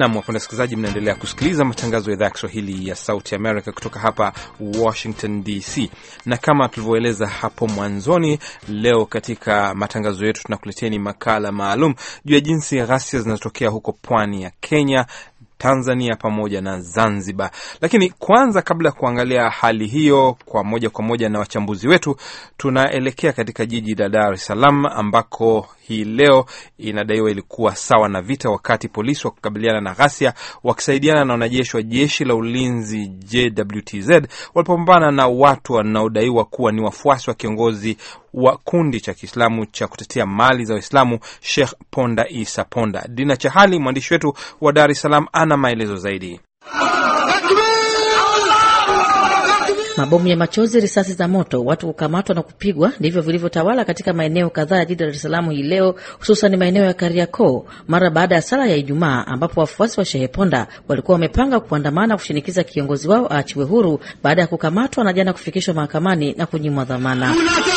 Nam, wapenda wasikilizaji, mnaendelea kusikiliza matangazo ya idhaa ya Kiswahili ya Sauti America kutoka hapa Washington DC, na kama tulivyoeleza hapo mwanzoni, leo katika matangazo yetu tunakuleteni makala maalum juu ya jinsi ghasia zinazotokea huko pwani ya Kenya Tanzania pamoja na Zanzibar. Lakini kwanza, kabla ya kuangalia hali hiyo kwa moja kwa moja na wachambuzi wetu, tunaelekea katika jiji la Dar es Salaam ambako hii leo inadaiwa ilikuwa sawa na vita, wakati polisi wa kukabiliana na ghasia wakisaidiana na wanajeshi wa jeshi la ulinzi JWTZ walipopambana na watu wanaodaiwa kuwa ni wafuasi wa kiongozi wa kundi cha Kiislamu cha kutetea mali za Waislamu Sheikh Ponda Isa Ponda. Dina Chahali, mwandishi wetu wa Dar es Salaam, ana maelezo zaidi. Mabomu ya machozi, risasi za moto, watu kukamatwa na kupigwa, ndivyo vilivyotawala katika maeneo kadhaa ya jiji la Dar es Salaam hii leo, hususan maeneo ya Kariakoo mara baada ya sala ya Ijumaa, ambapo wafuasi wa Shehe Ponda walikuwa wamepanga kuandamana kushinikiza kiongozi wao aachiwe huru baada ya kukamatwa na jana kufikishwa mahakamani na kunyimwa dhamana.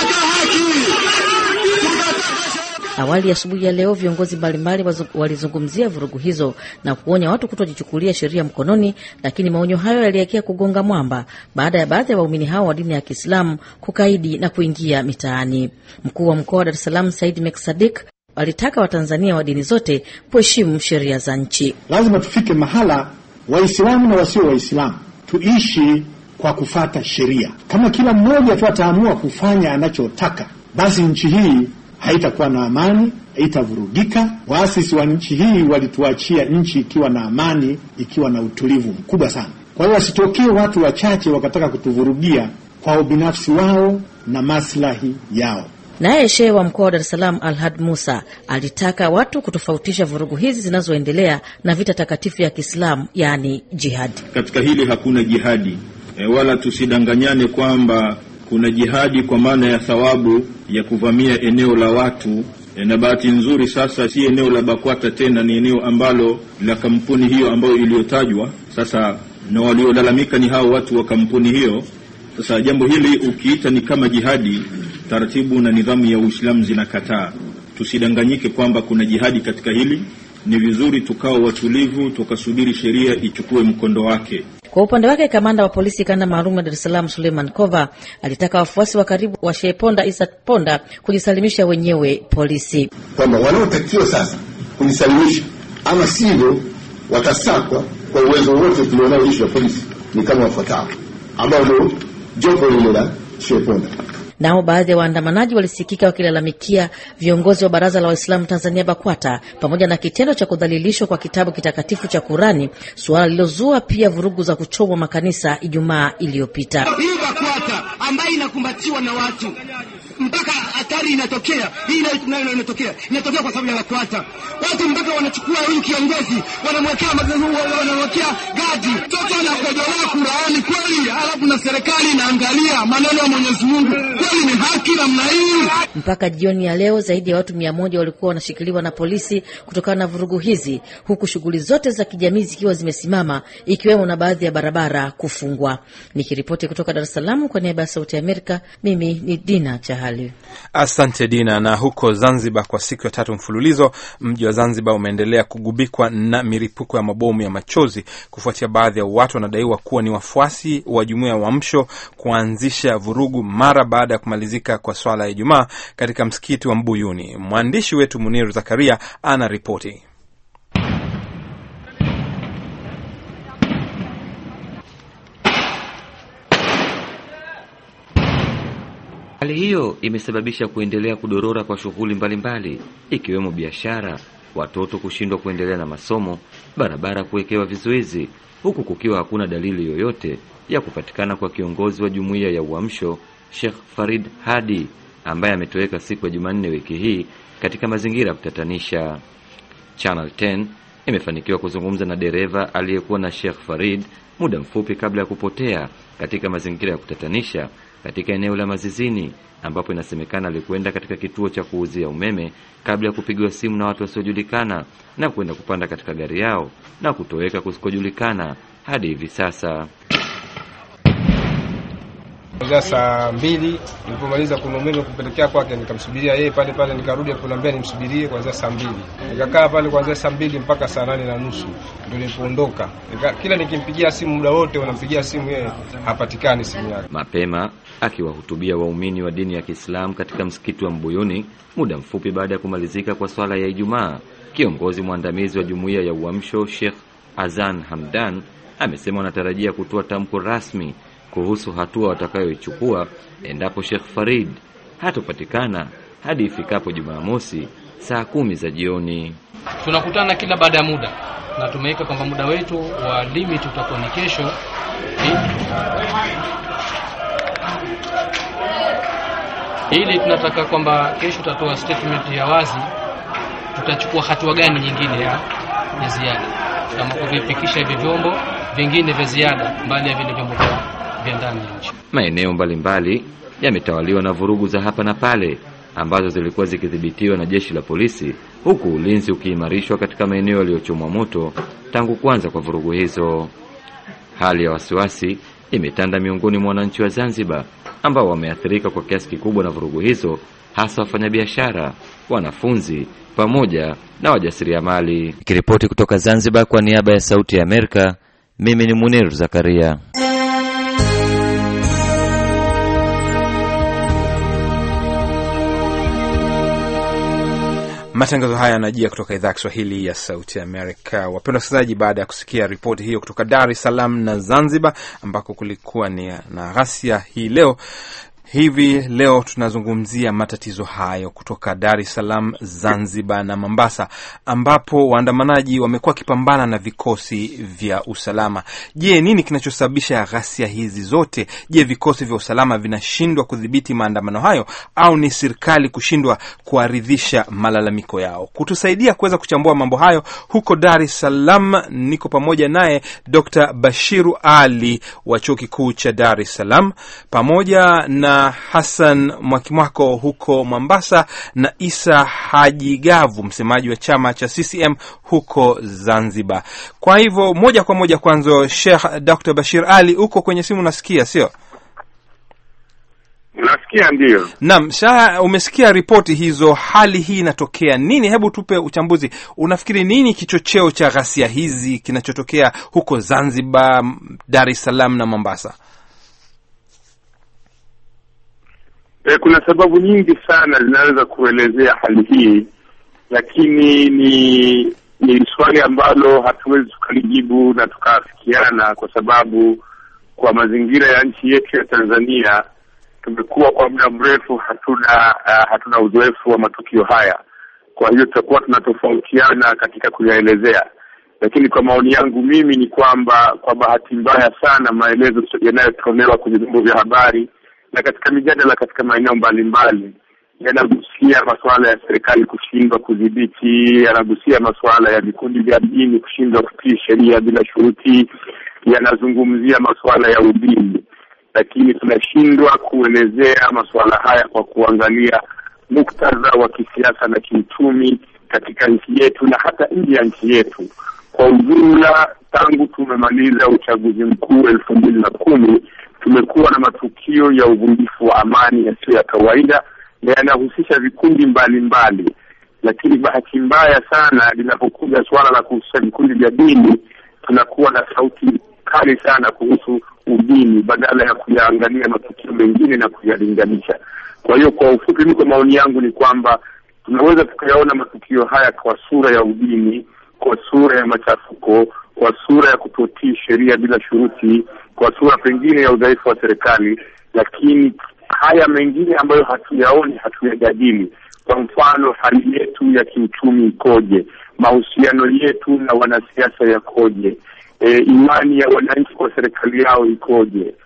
Awali asubuhi ya leo viongozi mbalimbali walizungumzia vurugu hizo na kuonya watu kutojichukulia sheria mkononi, lakini maonyo hayo yalielekea kugonga mwamba baada ya baadhi ya waumini hao wa dini ya Kiislamu kukaidi na kuingia mitaani. Mkuu wa mkoa wa Dar es Salaam Said Mek Sadik walitaka Watanzania wa dini zote kuheshimu sheria za nchi. Lazima tufike mahala Waislamu na wasio Waislamu tuishi kwa kufata sheria. Kama kila mmoja tu ataamua kufanya anachotaka, basi nchi hii haitakuwa na amani, haitavurugika. Waasisi wa nchi hii walituachia nchi ikiwa na amani, ikiwa na utulivu mkubwa sana. Kwa hiyo wasitokee watu wachache wakataka kutuvurugia kwa ubinafsi wao na maslahi yao. Naye shehe wa mkoa wa Dar es Salaam Alhad Musa alitaka watu kutofautisha vurugu hizi zinazoendelea na vita takatifu ya Kiislamu, yaani jihadi. Katika hili hakuna jihadi e, wala tusidanganyane kwamba kuna jihadi kwa maana ya thawabu ya kuvamia eneo la watu e, na bahati nzuri sasa si eneo la BAKWATA tena, ni eneo ambalo la kampuni hiyo ambayo iliyotajwa sasa, na waliolalamika ni hao watu wa kampuni hiyo. Sasa jambo hili ukiita ni kama jihadi, taratibu na nidhamu ya Uislamu zinakataa. Tusidanganyike kwamba kuna jihadi katika hili. Ni vizuri tukawa watulivu, tukasubiri sheria ichukue mkondo wake. Kwa upande wake kamanda wa polisi kanda maalum ya Dar es Salaam Suleiman Kova alitaka wafuasi wa karibu wa Shehe Ponda Isa Ponda kujisalimisha wenyewe polisi, kwamba wanaotakiwa sasa kujisalimisha, ama sivyo watasakwa kwa uwezo wote tulionao jeshi la polisi ni kama wafuatao, ambao ndio jopo lile la Shehe Ponda. Nao baadhi ya waandamanaji walisikika wakilalamikia viongozi wa Baraza la Waislamu Tanzania BAKWATA pamoja na kitendo cha kudhalilishwa kwa kitabu kitakatifu cha Kurani, suala lililozua pia vurugu za kuchomwa makanisa Ijumaa iliyopita. Hii BAKWATA ambayo inakumbatiwa na watu mpaka hatari inatokea, hii nayo inatokea, inatokea kwa sababu ya BAKWATA. Watu mpaka wanachukua huyu kiongozi wanamwekea wanamwekea gadi, mtoto anakojolewa Qurani kweli, alafu na serikali inaangalia maneno ya Mwenyezi Mungu kweli, ni haki namna hii? Mpaka jioni ya leo zaidi ya watu mia moja walikuwa wanashikiliwa na polisi kutokana na vurugu hizi, huku shughuli zote za kijamii zikiwa zimesimama, ikiwemo na baadhi ya barabara kufungwa. Nikiripoti kutoka Dar es Salaam kwa niaba ya Sauti ya Amerika, mimi ni Dina Chahali. Asante Dina. Na huko Zanzibar, kwa siku ya tatu mfululizo, mji wa Zanzibar umeendelea kugubikwa na milipuko ya mabomu ya machozi kufuatia baadhi ya watu wanadaiwa kuwa ni wafuasi wa jumuiya ya Uamsho kuanzisha vurugu mara baada ya kumalizika kwa swala ya Ijumaa katika msikiti wa Mbuyuni. Mwandishi wetu Muniru Zakaria ana ripoti. Hali hiyo imesababisha kuendelea kudorora kwa shughuli mbalimbali ikiwemo biashara, watoto kushindwa kuendelea na masomo, barabara kuwekewa vizuizi, huku kukiwa hakuna dalili yoyote ya kupatikana kwa kiongozi wa jumuiya ya Uamsho Sheikh Farid Hadi ambaye ametoweka siku ya Jumanne wiki hii katika mazingira ya kutatanisha. Channel 10 imefanikiwa kuzungumza na dereva aliyekuwa na Sheikh Farid muda mfupi kabla ya kupotea katika mazingira ya kutatanisha katika eneo la Mazizini ambapo inasemekana alikwenda katika kituo cha kuuzia umeme kabla ya kupigiwa simu na watu wasiojulikana na kwenda kupanda katika gari yao na kutoweka kusikojulikana hadi hivi sasa. Kuanzia saa mbili nilipomaliza kuna umeme kupelekea kwake, nikamsubiria yeye pale pale, nikarudi kuniambia nimsubirie kuanzia saa mbili. Nikakaa pale kuanzia saa mbili mpaka saa nane na nusu ndio nilipoondoka. Nika, kila nikimpigia simu muda wote unampigia simu yeye hapatikani simu yake. Mapema akiwahutubia waumini wa dini ya Kiislamu katika msikiti wa Mbuyuni muda mfupi baada ya kumalizika kwa swala ya Ijumaa, kiongozi mwandamizi wa jumuiya ya Uamsho Sheikh Azan Hamdan amesema wanatarajia kutoa tamko rasmi kuhusu hatua watakayoichukua endapo Sheikh Farid hatopatikana hadi ifikapo Jumamosi saa kumi za jioni. Tunakutana kila baada ya muda na tumeweka kwamba muda wetu wa limit utakuwa ni kesho ili tunataka kwamba kesho tutatoa statement ya wazi, tutachukua hatua gani nyingine ya, ya ziada kama kuvifikisha hivi vyombo vingine vya ziada mbali ya vile vyombo vya ndani ya nchi. Maeneo mbalimbali yametawaliwa na vurugu za hapa na pale ambazo zilikuwa zikidhibitiwa na jeshi la polisi, huku ulinzi ukiimarishwa katika maeneo yaliyochomwa moto tangu kuanza kwa vurugu hizo. Hali ya wasiwasi imetanda miongoni mwa wananchi wa Zanzibar ambao wameathirika kwa kiasi kikubwa na vurugu hizo, hasa wafanyabiashara, wanafunzi pamoja na wajasiriamali. Nikiripoti kutoka Zanzibar kwa niaba ya Sauti ya Amerika, mimi ni Munir Zakaria. Matangazo haya yanajia kutoka idhaa ya Kiswahili ya Sauti Amerika. Wapendwa wasikilizaji, baada ya kusikia ripoti hiyo kutoka Dar es Salaam na Zanzibar ambako kulikuwa ni na ghasia hii leo hivi leo tunazungumzia matatizo hayo kutoka Dar es Salaam, Zanzibar na Mombasa, ambapo waandamanaji wamekuwa wakipambana na vikosi vya usalama. Je, nini kinachosababisha ghasia hizi zote? Je, vikosi vya usalama vinashindwa kudhibiti maandamano hayo au ni serikali kushindwa kuaridhisha malalamiko yao? Kutusaidia kuweza kuchambua mambo hayo, huko Dar es Salaam niko pamoja naye Dr. Bashiru Ali wa Chuo Kikuu cha Dar es Salaam pamoja na Hassan Mwakimwako huko Mombasa na Isa Haji Gavu, msemaji wa chama cha CCM huko Zanzibar. Kwa hivyo moja kwa moja, kwanza Sheikh Dr. Bashir Ali, uko kwenye simu, unasikia sio? Nasikia, ndio. Naam, Shah, umesikia ripoti hizo, hali hii inatokea nini? Hebu tupe uchambuzi. Unafikiri nini kichocheo cha ghasia hizi kinachotokea huko Zanzibar, Dar es Salaam na Mombasa? E, kuna sababu nyingi sana zinaweza kuelezea hali hii, lakini ni ni swali ambalo hatuwezi tukalijibu na tukaafikiana, kwa sababu kwa mazingira ya nchi yetu ya Tanzania tumekuwa kwa muda mrefu hatuna uh, hatuna uzoefu wa matukio haya. Kwa hiyo tutakuwa tunatofautiana katika kuyaelezea, lakini kwa maoni yangu mimi ni kwamba kwa bahati mbaya sana maelezo yanayotolewa kwenye vyombo vya habari na katika mijadala katika maeneo mbalimbali yanagusia masuala ya serikali kushindwa kudhibiti, yanagusia masuala ya vikundi vya dini kushindwa kutii sheria bila shuruti, yanazungumzia masuala ya udini, lakini tunashindwa kuelezea masuala haya kwa kuangalia muktadha wa kisiasa na kiuchumi katika nchi yetu na hata nje ya nchi yetu kwa ujumla. Tangu tumemaliza uchaguzi mkuu elfu mbili na kumi tumekuwa na matukio ya uvunjifu wa amani yasiyo ya kawaida na yanahusisha vikundi mbalimbali mbali. Lakini bahati mbaya sana linapokuja suala la kuhusisha vikundi vya dini, tunakuwa na sauti kali sana kuhusu udini badala ya kuyaangalia matukio mengine na kuyalinganisha. Kwa hiyo kwa ufupi, mi kwa maoni yangu ni kwamba tunaweza tukayaona matukio haya kwa sura ya udini, kwa sura ya machafuko, kwa sura ya kutotii sheria bila shuruti, kwa sura pengine ya udhaifu wa serikali, lakini haya mengine ambayo hatuyaoni, hatuyajadili. Kwa mfano, hali yetu ya kiuchumi ikoje? Mahusiano yetu na wanasiasa yakoje? E, imani ya wananchi kwa serikali yao ikoje?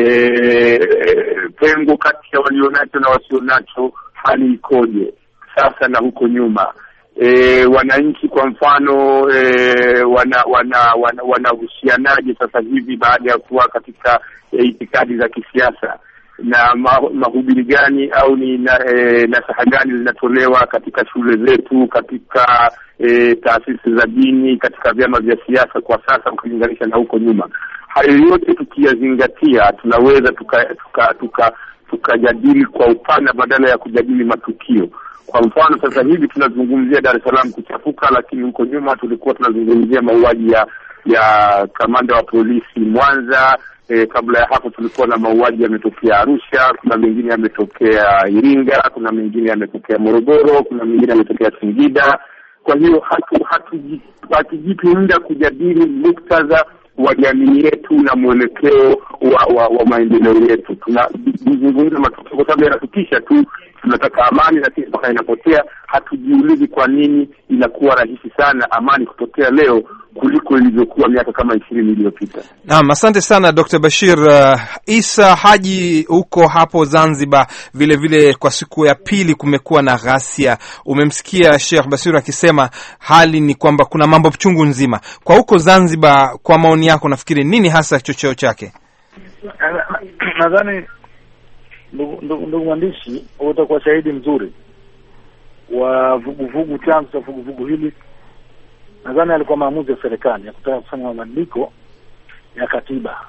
E, pengo kati ya walionacho na wasionacho hali ikoje sasa na huko nyuma? E, wananchi kwa mfano e, wana wana wanahusianaje wana sasa hivi baada ya kuwa katika e, itikadi za kisiasa na ma, mahubiri gani au ni na, e, nasaha gani zinatolewa katika shule zetu, katika e, taasisi za dini, katika vyama vya siasa kwa sasa ukilinganisha na huko nyuma. hayo yote tukiyazingatia, tunaweza tukajadili tuka, tuka, tukajadili kwa upana badala ya kujadili matukio. Kwa mfano sasa hivi tunazungumzia Dar es Salaam kuchafuka, lakini huko nyuma tulikuwa tunazungumzia mauaji ya ya kamanda wa polisi Mwanza. E, kabla ya hapo tulikuwa na mauaji yametokea Arusha, kuna mengine yametokea Iringa, kuna mengine yametokea Morogoro, kuna mengine yametokea Singida. Kwa hiyo hatu hatuji- hatujipi muda kujadili muktadha wa jamii yetu na mwelekeo wa, wa, wa maendeleo yetu. Tunazungumza matukio kwa sababu yanatutisha tu, tunataka amani, lakini mpaka inapotea hatujiulizi kwa nini inakuwa rahisi sana amani kupotea leo kuliko ilivyokuwa miaka kama ishirini iliyopita. Naam, asante sana Dr. Bashir. Uh, Isa Haji, huko hapo Zanzibar vile vile, kwa siku ya pili kumekuwa na ghasia. Umemsikia Sheikh Bashir akisema hali ni kwamba kuna mambo chungu nzima kwa huko Zanzibar. Kwa maoni yako, nafikiri nini hasa chocheo chake? Nadhani ndugu ndugu- ndugu mwandishi, utakuwa shahidi mzuri wa vuguvugu. Chanzo cha vuguvugu hili nadhani alikuwa maamuzi ya serikali ya kutaka kufanya mabadiliko ya katiba.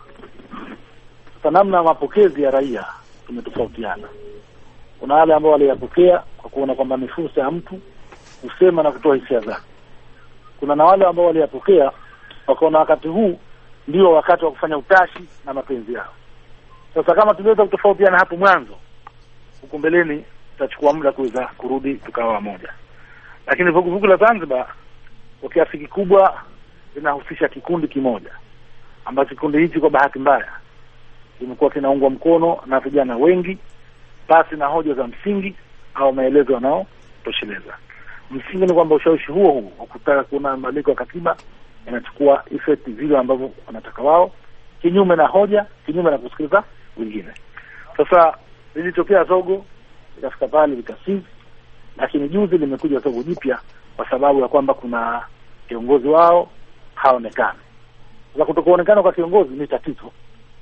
Sasa namna ya mapokezi ya raia tumetofautiana. Kuna wale ambao waliyapokea kwa kuona kwamba ni fursa ya mtu kusema na kutoa hisia zake. Kuna na wale ambao waliyapokea wakaona wakati huu ndio wakati wa kufanya utashi na mapenzi yao. Sasa kama tuliweza kutofautiana hapo mwanzo, huku mbeleni tutachukua muda kuweza kurudi tukawa wamoja. Lakini vuguvugu la Zanzibar kwa kiasi kikubwa linahusisha kikundi kimoja ambacho kikundi hichi kwa bahati mbaya kimekuwa kinaungwa mkono na vijana wengi pasi na hoja za msingi au maelezo yanayotosheleza. Msingi ni kwamba ushawishi huo huo wa kutaka kuona mabadiliko ya katiba yanachukua effect vile ambavyo wanataka wao, kinyume na hoja, kinyume na kusikiliza wengine. Sasa lilitokea zogo likafika pale likasizi, lakini juzi limekuja zogo jipya kwa sababu ya kwamba kuna kiongozi wao haonekani. Sasa kutokuonekana kwa kiongozi ni tatizo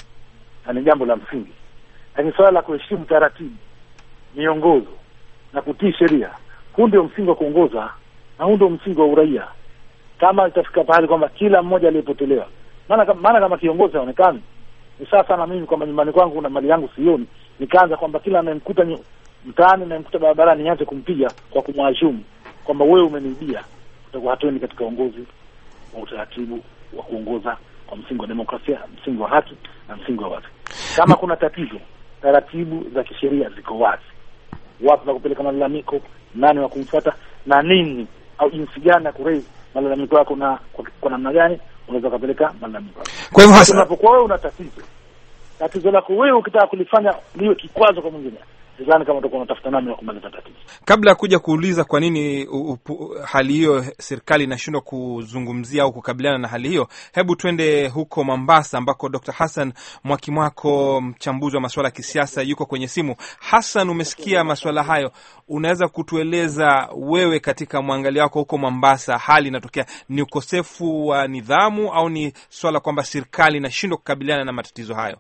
na ni jambo la msingi, lakini suala la kuheshimu taratibu, miongozo na kutii sheria, huu ndio msingi wa kuongoza na huu ndio msingi wa uraia. Kama itafika pahali kwamba kila mmoja aliyepotelewa, maana kama- maana kama kiongozi haonekani, ni sasa na mimi kwamba nyumbani kwangu kuna mali yangu sioni, nikaanza kwamba kila anayemkuta nyu- mtaani anayemkuta barabarani nianze kumpiga kwa kumwashumu kwamba wewe umeniibia, utakuwa hatuendi katika uongozi wa utaratibu wa kuongoza kwa msingi wa demokrasia, msingi wa haki na msingi wa wazi. Kama kuna tatizo, taratibu za kisheria ziko wazi, wapi wa kupeleka malalamiko, nani wa kumfuata na nini au jinsi gani ya kuraise malalamiko yako na kwa, kwa namna gani unaweza ukapeleka malalamiko yako. Kwa hivyo Sasa hasa unapokuwa wewe una tatizo, tatizo lako wewe ukitaka kulifanya liwe kikwazo kwa mwingine, sidhani kama utakuwa unatafuta namna ya kumaliza tatizo. kabla ya kuja kuuliza kwa nini u- upu- hali hiyo serikali inashindwa kuzungumzia au kukabiliana na hali hiyo, hebu twende huko Mombasa ambako Dr. Hassan Mwakimwako, mchambuzi wa masuala ya kisiasa, yuko kwenye simu. Hassan, umesikia masuala hayo, unaweza kutueleza wewe, katika mwangalio wako huko Mombasa, hali inatokea ni ukosefu wa nidhamu au ni swala kwamba serikali inashindwa kukabiliana na matatizo hayo?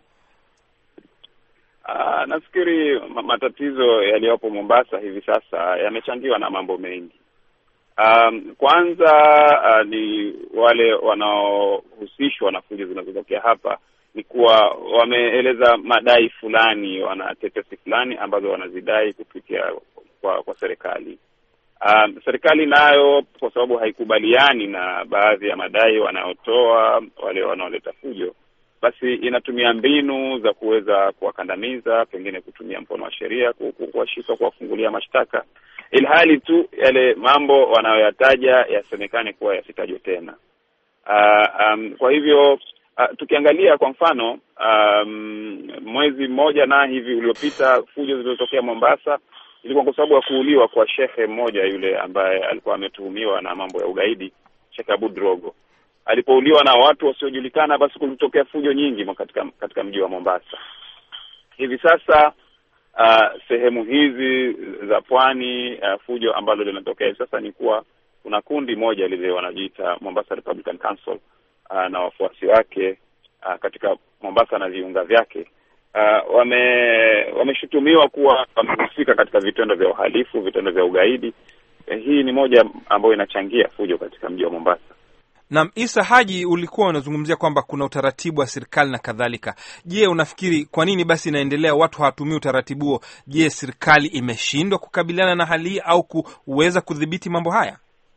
Uh, nafikiri ma- matatizo yaliyopo Mombasa hivi sasa yamechangiwa na mambo mengi. Um, kwanza uh, ni wale wanaohusishwa na fujo zinazotokea hapa ni kuwa wameeleza madai fulani, wana tetesi fulani ambazo wanazidai kupitia kwa, kwa serikali. Um, serikali nayo kwa sababu haikubaliani na baadhi ya madai wanayotoa wale wanaoleta fujo basi inatumia mbinu za kuweza kuwakandamiza, pengine kutumia mkono wa sheria ku- ku- kuwashika, kuwafungulia mashtaka, ilhali tu yale mambo wanayoyataja yasemekane kuwa yasitajwe tena. Uh, um, kwa hivyo uh, tukiangalia kwa mfano um, mwezi mmoja na hivi uliopita, fujo zilizotokea Mombasa ilikuwa kwa sababu ya kuuliwa kwa shehe mmoja yule ambaye alikuwa ametuhumiwa na mambo ya ugaidi, Sheikh Abu Drogo alipouliwa na watu wasiojulikana, basi kulitokea fujo nyingi mo- katika katika mji wa Mombasa. Hivi sasa uh, sehemu hizi za pwani uh, fujo ambalo linatokea hivi sasa ni kuwa kuna kundi moja lile wanajiita Mombasa Republican Council uh, na wafuasi wake uh, katika Mombasa na viunga vyake uh, wame wameshutumiwa kuwa wamehusika katika vitendo vya uhalifu, vitendo vya ugaidi. Eh, hii ni moja ambayo inachangia fujo katika mji wa Mombasa. Naam, Isa Haji, ulikuwa unazungumzia kwamba kuna utaratibu wa serikali na kadhalika. Je, unafikiri kwa nini basi inaendelea watu hawatumii utaratibu huo? Je, serikali imeshindwa kukabiliana na hali hii au kuweza kudhibiti mambo haya?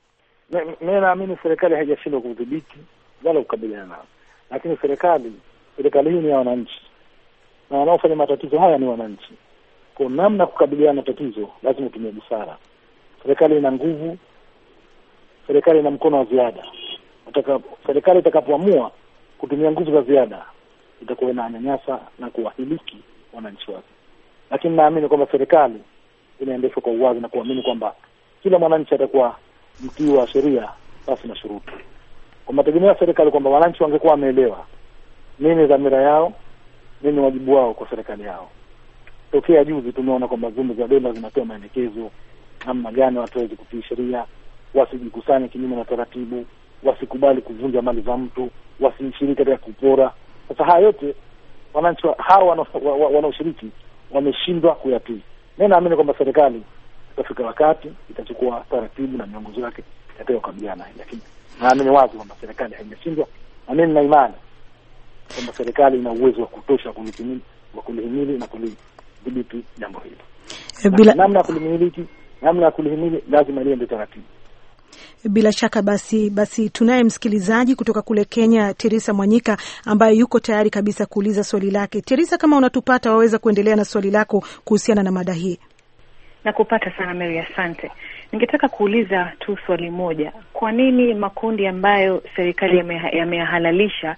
Mi naamini serikali haijashindwa kudhibiti wala kukabiliana nao, lakini serikali serikali hii ni ya wananchi na wanaofanya matatizo haya ni wananchi. Kwa namna kukabiliana na tatizo, lazima utumie busara. Serikali ina nguvu, serikali ina mkono wa ziada. Utaka, serikali itakapoamua kutumia nguvu za ziada itakuwa inanyanyasa na kuwahiliki wananchi wake, lakini naamini kwamba serikali inaendeshwa kwa uwazi na kuamini kwamba kila mwananchi atakuwa mtii wa sheria basi na shuruti. Kwa mategemeo ya serikali kwamba wananchi wangekuwa wameelewa nini dhamira yao, nini wajibu wao kwa serikali yao. Tokea juzi tumeona kwamba vyombo vya dola zinatoa maelekezo namna gani watu waweze kutii sheria, wasijikusanye kinyume na taratibu, wasikubali kuvunja mali za mtu, wasishiriki katika kupora. Sasa haya yote wananchi hawa wanaoshiriki wameshindwa kuyatii. Mi naamini kwamba serikali itafika wakati itachukua taratibu na miongozo yake itakayokabiliana, lakini naamini wazi kwamba serikali haijashindwa, na mimi nina imani kwamba serikali ina uwezo wa kutosha wa kulihimili na kulidhibiti jambo hili. Bila... namna ya kulimiliki, namna ya kulihimili lazima liende taratibu. Bila shaka basi, basi tunaye msikilizaji kutoka kule Kenya, Teresa Mwanyika ambaye yuko tayari kabisa kuuliza swali lake. Teresa, kama unatupata, waweza kuendelea na swali lako kuhusiana na mada hii. Nakupata sana Mary, asante. Ningetaka kuuliza tu swali moja. Kwa nini makundi ambayo serikali yameyahalalisha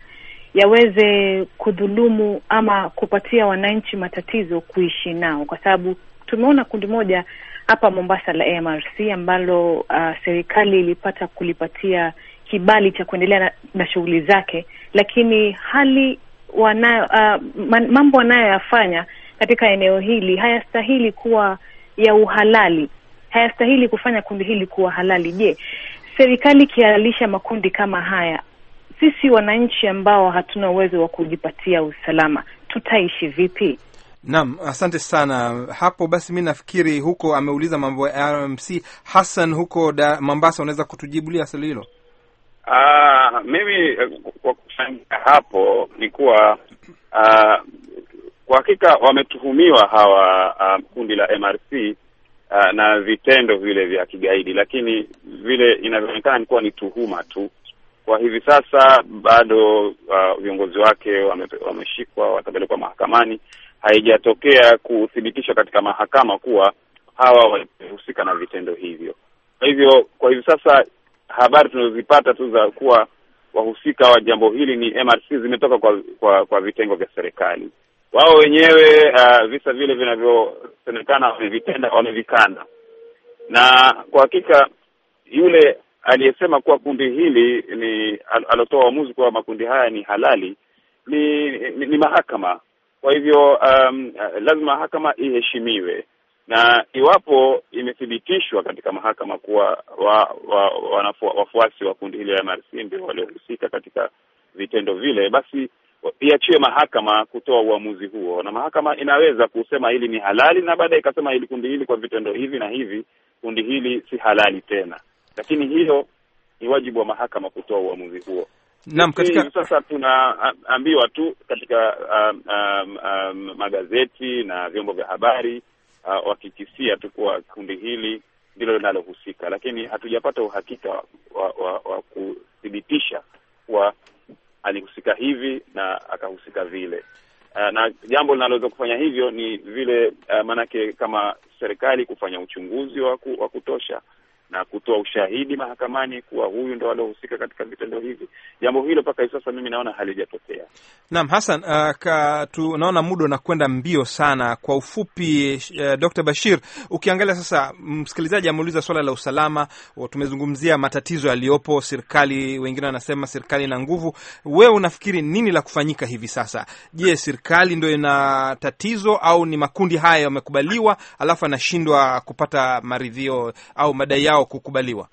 yaweze kudhulumu ama kupatia wananchi matatizo kuishi nao? Kwa sababu tumeona kundi moja hapa Mombasa la MRC ambalo uh, serikali ilipata kulipatia kibali cha kuendelea na, na shughuli zake, lakini hali wanayo uh, man, mambo wanayoyafanya katika eneo hili hayastahili kuwa ya uhalali, hayastahili kufanya kundi hili kuwa halali. Je, serikali ikihalalisha makundi kama haya, sisi wananchi ambao hatuna uwezo wa kujipatia usalama tutaishi vipi? Naam, asante sana hapo. Basi mi nafikiri huko ameuliza mambo ya RMC. Hassan huko da, Mombasa, unaweza kutujibulia swali hilo? Uh, mimi kwa kuchangia hapo ni kuwa uh, kwa hakika wametuhumiwa hawa uh, kundi la MRC uh, na vitendo vile vya kigaidi, lakini vile inavyoonekana ni kuwa ni tuhuma tu. Kwa hivi sasa bado uh, viongozi wake wame, wameshikwa, watapelekwa mahakamani. Haijatokea kuthibitishwa katika mahakama kuwa hawa walihusika na vitendo hivyo. Kwa hivyo kwa hivi sasa habari tunazozipata tu za kuwa wahusika wa jambo hili ni MRC zimetoka kwa kwa, kwa vitengo vya serikali. Wao wenyewe uh, visa vile vinavyosemekana wamevitenda, wamevikana, na kwa hakika yule aliyesema kuwa kundi hili ni al, alotoa uamuzi kuwa makundi haya ni halali ni, ni, ni mahakama. Kwa hivyo um, lazima mahakama iheshimiwe, na iwapo imethibitishwa katika mahakama kuwa wa, wa, wanafu, wafuasi wa kundi hili la MRC ndio waliohusika katika vitendo vile, basi iachiwe mahakama kutoa uamuzi huo, na mahakama inaweza kusema hili ni halali, na baadaye ikasema hili kundi hili kwa vitendo hivi na hivi, kundi hili si halali tena, lakini hiyo ni wajibu wa mahakama kutoa uamuzi huo. Naam, katika sasa tunaambiwa tu katika um, um, um, magazeti na vyombo vya habari uh, wakikisia tu kuwa kundi hili ndilo linalohusika, lakini hatujapata uhakika wa, wa, wa, wa kuthibitisha kuwa alihusika hivi na akahusika vile. Uh, na jambo linaloweza kufanya hivyo ni vile uh, maanake kama serikali kufanya uchunguzi wa wa kutosha na kutoa ushahidi mahakamani kuwa huyu ndo aliohusika katika vitendo hivi. Jambo hilo mpaka hivi sasa mimi naona halijatokea. Naam, Hassan, uh, ka, tunaona muda unakwenda mbio sana. Kwa ufupi, uh, Dr. Bashir, ukiangalia sasa, msikilizaji ameuliza swala la usalama, tumezungumzia matatizo yaliyopo, serikali, wengine wanasema serikali ina nguvu. Wewe unafikiri nini la kufanyika hivi sasa? Je, serikali ndio ina tatizo au ni makundi haya yamekubaliwa alafu anashindwa kupata maridhio au madai yao kukubaliwa?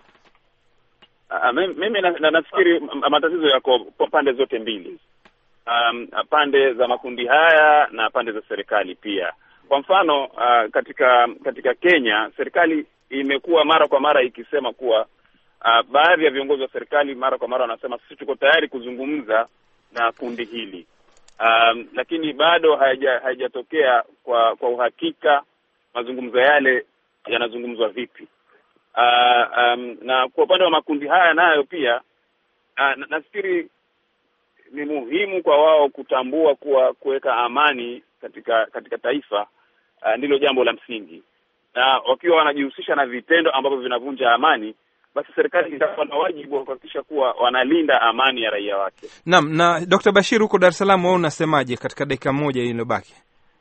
Uh, mimi na, na, nafikiri matatizo yako kwa pande zote mbili, um, pande za makundi haya na pande za serikali pia. Kwa mfano uh, katika katika Kenya serikali imekuwa mara kwa mara ikisema kuwa uh, baadhi ya viongozi wa serikali mara kwa mara wanasema sisi tuko tayari kuzungumza na kundi hili um, lakini bado haija- haijatokea kwa kwa uhakika mazungumzo yale yanazungumzwa vipi. Uh, um, na kwa upande wa makundi haya nayo pia uh, na- nafikiri ni muhimu kwa wao kutambua kuwa kuweka amani katika katika taifa uh, ndilo jambo la msingi, na wakiwa wanajihusisha na vitendo ambavyo vinavunja amani, basi serikali itakuwa na wajibu wa kuhakikisha kuwa wanalinda amani ya raia wake. Naam. Na Dr. Bashir, huko Dar es Salaam, wewe unasemaje katika dakika moja iliyobaki?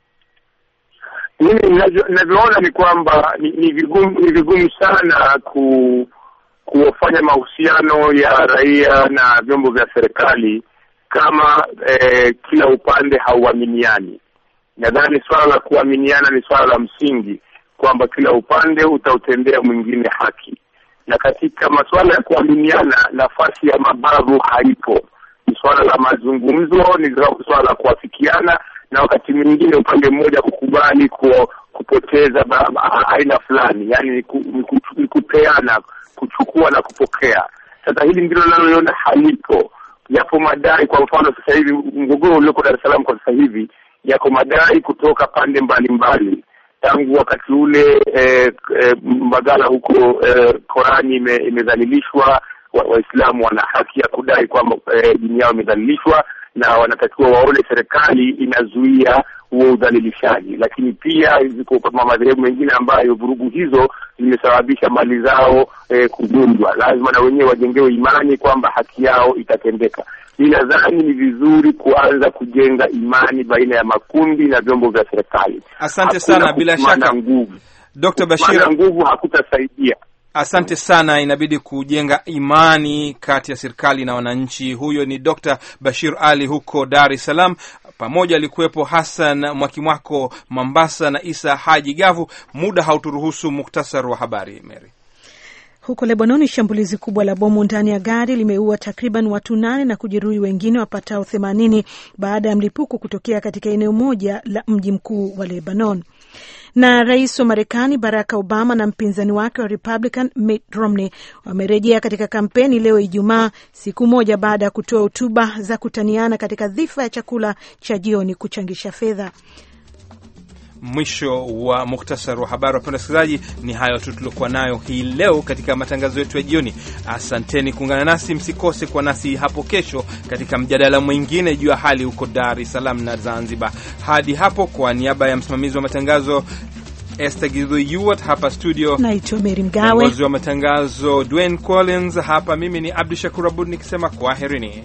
mimi ninavyo- ninavyoona ni kwamba ni, ni vigumu ni vigumu sana ku kufanya mahusiano ya raia na vyombo vya serikali kama eh, kila upande hauaminiani. Nadhani swala la kuaminiana ni swala la msingi, kwamba kila upande utautendea mwingine haki, na katika masuala ya kuaminiana nafasi ya mabavu haipo. Ni swala la mazungumzo, ni swala la kuafikiana, na wakati mwingine upande mmoja kukubali ku, kupoteza ba- ba- aina fulani, yani ni, ku, ni, ku, ni kupeana, kuchukua na kupokea. Sasa hili ndilo linaloona halipo. Yapo madai, kwa mfano sasa hivi mgogoro ulioko Dar es Salaam kwa sasa hivi, yako madai kutoka pande mbalimbali tangu wakati ule eh, eh, Mbagala huko eh, Korani ime, imedhalilishwa. Wa- Waislamu wana haki ya kudai kwamba eh, dini yao imedhalilishwa na wanatakiwa waone serikali inazuia huo udhalilishaji, lakini pia ziko kama madhehebu mengine ambayo vurugu hizo zimesababisha mali zao eh, kuvunjwa. Lazima na wenyewe wajengewe imani kwamba haki yao itatendeka. Mi nadhani ni vizuri kuanza kujenga imani baina ya makundi na vyombo vya serikali. Asante Hakuna sana. Bila kutumana shaka nguvu, Dr. kutumana Bashir, nguvu hakutasaidia. Asante sana. Inabidi kujenga imani kati ya serikali na wananchi. Huyo ni Dr. Bashir Ali huko Dar es Salaam. Pamoja alikuwepo Hassan Mwakimwako Mombasa na Isa Haji Gavu. Muda hauturuhusu muktasar wa habari. Mary. Huko Lebanoni, shambulizi kubwa la bomu ndani ya gari limeua takriban watu nane na kujeruhi wengine wapatao themanini baada ya mlipuko kutokea katika eneo moja la mji mkuu wa Lebanon. Na rais wa Marekani Barack Obama na mpinzani wake wa Republican Mitt Romney wamerejea katika kampeni leo Ijumaa, siku moja baada ya kutoa hotuba za kutaniana katika dhifa ya chakula cha jioni kuchangisha fedha. Mwisho wa muktasar wa habari. Wapenda wasikilizaji, ni hayo tu tuliokuwa nayo hii leo katika matangazo yetu ya jioni. Asanteni kuungana nasi, msikose kwa nasi hapo kesho katika mjadala mwingine juu ya hali huko Dar es Salaam na Zanzibar. Hadi hapo, kwa niaba ya msimamizi wa matangazo Esther Githuiyuat hapa studio, Naitwa Meri Mgawe. mwongozi wa matangazo Dwayne Collins hapa, mimi ni Abdu Shakur Abud nikisema kwaherini.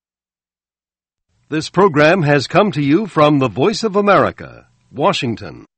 This program has come to you from the Voice of America, Washington.